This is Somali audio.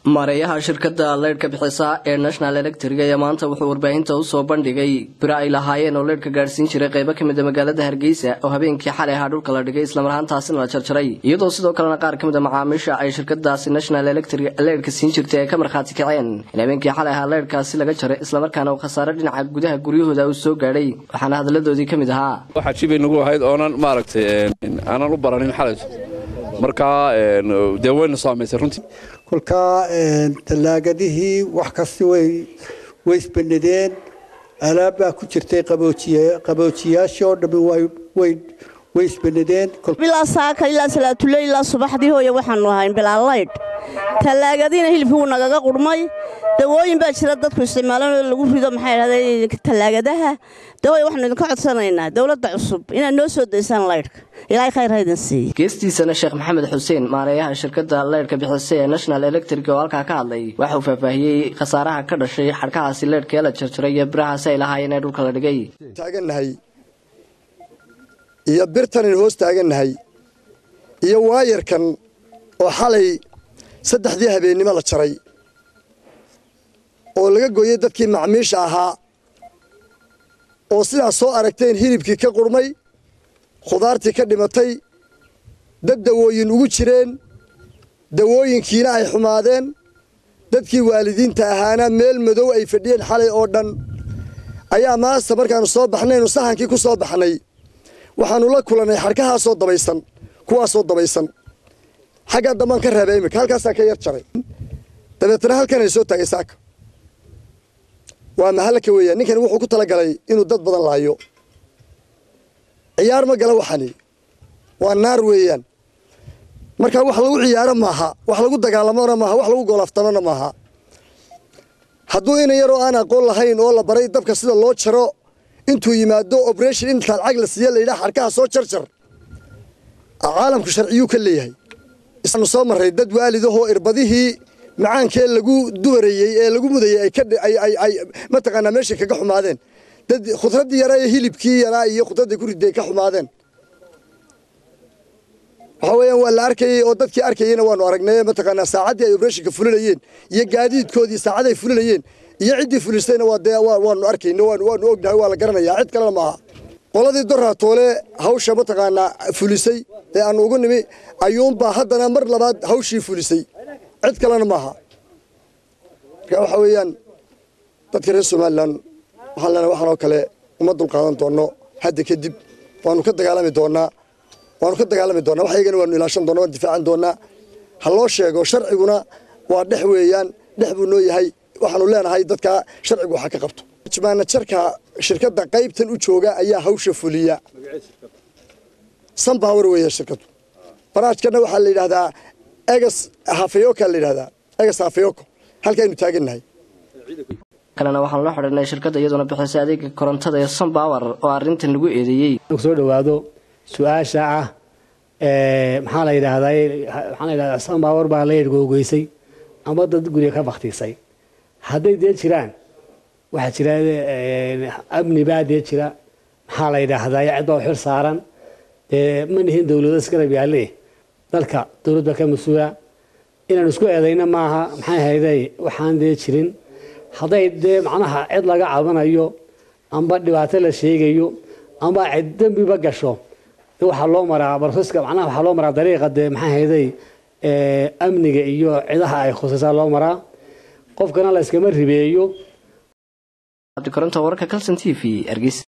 maareeyaha shirkada leydhka bixisa ee national electric ayaa maanta wuxuu warbaahinta usoo bandhigay biro ay lahaayeen oo leydhka gaadhsiin jiray qeybo kamid a magaalada hargeysa oo habeenkii xalay ahaa dhulka la dhigay islamarhaantaasina la jarjaray iyadoo sidoo kalena qaar kamid a macaamiisha ay shirkadaasi national electric leydhka siin jirtay ay ka markhaati kaceen in habeenkii xalay ahaa leydhkaasi laga jaray islamarkaana uu khasaare dhinaca gudaha guryahooda uu soo gaadhay waxaana hadaladoodii ka mid ahaa waxaa jibay nagu ahayd oonan maaragtay aanan u baranin xalay markaa dee wayna saamaysay runtii kolkaa tallaagadihii wax kasta way way isbendhadeen alaabbaa ku jirtay qaboojiyaashii oo dhammi way way isbendhadeen bilaa saaka ilaa salaatule ilaa subaxdii hooye waxaanu ahayn bilaa laydh tallaagadiina hilibkii wuu nagaga qurmay dawooyin baa jira dadku isticmaalan oo lagu rido maxay dhahdeen tallaagadaha dawooy waxaanu idinka codsanaynaa dowladda cusub inaad noo soo daysaan laydhka ilaahay khayr ha idin siiye geestiisana sheekh maxamed xuseen maareeyaha shirkada leydhka bixisa ee national electric oo halkaa ka hadlay waxa uu faahfaahiyey khasaaraha ka dhashay xadhkahaasi leydhka ee la jarjaray iyo birahaasi ay lahaayeen ee dhulka la dhigay taagannahay iyo birtanin hoos taagannahay iyo waayarkan oo xalay saddexdii habeennimo la jaray oo laga gooyey dadkii macmiisha ahaa oo sidaas soo aragteen hilibkii ka qurmay khudaartii ka dhimatay dad dawooyin ugu jireen dawooyinkiina ay xumaadeen dadkii waalidiinta ahaana meel madow ay fadhiyeen xalay oo dhan ayaa maasta markaannu soo baxnaynu sahankii ku soo baxnay waxaannu la kulannay xadhkahaasoo dabaysan kuwaasoo dabaysan xaggaa dambaan ka reebay iminka halkaasaa ka yar jaray dabeetana halkanay soo taagay saaka waa mahallaka weeyaan ninkani wuxuu ku tala galay inuu dad badan laayo ciyaar ma gala waxani waa naar weeyaan marka wax lagu ciyaaro maaha wax lagu dagaalamona maaha wax lagu goolaftamona maaha hadduu ina yaroo aan aqoon lahayn oo la baray dabka sida loo jaro intuu yimaado operation intaan cag la siiya layidhaha xadhkaha soo jarjar caalamku sharciyuu ka leeyahay isaanu soo marray dad waalidahoo irbadihii macaankee lagu dubarayey ee lagu mudayey ay mataqaanaa meeshay kaga xumaadeen dad khudraddii yaraa ee hilibkii yaraa iyo khudraddii ku riday ka xumaadeen waxaa weeyaan waa la arkayey oo dadkii arkayeyna waanu aragnay mataqaanaa saacaddii ay obreshonka fulinayeen iyo gaadiidkoodii saacaday fulinayeen iyo ciddii fulisayna waa dee waanu arkayna waanu ognahay waa la garanayaa cid kalena maaha qoladii doraatoole hawsha mataqaanaa fulisay ee aanu ugu nimi ayuunbaa haddana mar labaad hawshii fulisay cid kalena maaha marka waxa weeyaan dadka reer somalilan waxaan leenahay waxaan oo kale uma dulqaadan doonno hadda kadib waanu ka dagaalami doonnaa waanu ka dagaalami doonnaa wax iyagana waanu ilaashan doonna waan difaacan doonnaa ha loo sheego sharciguna waa dhex weeyaan dhex buu noo yahay waxaanu leenahay dadka sharcigu waxa ka qabto maanajarka shirkadda qaybtan u jooga ayaa hawsha fuliya sanbawer weeya shirkaddu baraajkana waxaa la yidhahdaa egas hafayooka la yidhahdaa egas hafayoko halkaaynu taagannahay kalena waxaan la xidhiirnay shirkadda iyaduna bixisay adeega korontada ee sunbower oo arrintan lagu eedeeyey soo dhawaado su-aasha ah maxaa la yidhaahdaa maxaa la yidhahdaa sunbower baa la yadhgoogeysay ama dad guriga ka baktiisay hadday dee jiraan waxaa jira amni baa dee jira maxaa la yidhaahdaa cid baa xil saaran dee ma nihin dowlado isgarab yaalle dalka dowlad baa ka mas-uula inaan isku eedayna maaha maxay hayday waxaan dee jirin hadday dee macnaha cid laga cabanayo amba dhibaato la sheegayo amba cid dembiba gasho de waxaa loo maraa barsiska macnaha waxaa loo maraa dariiqa dee maxay hayday amniga iyo cidaha ay khusaysaa loo maraa qofkana la iskama ribeeyo cabdikoronta wararka calson t v hargeysa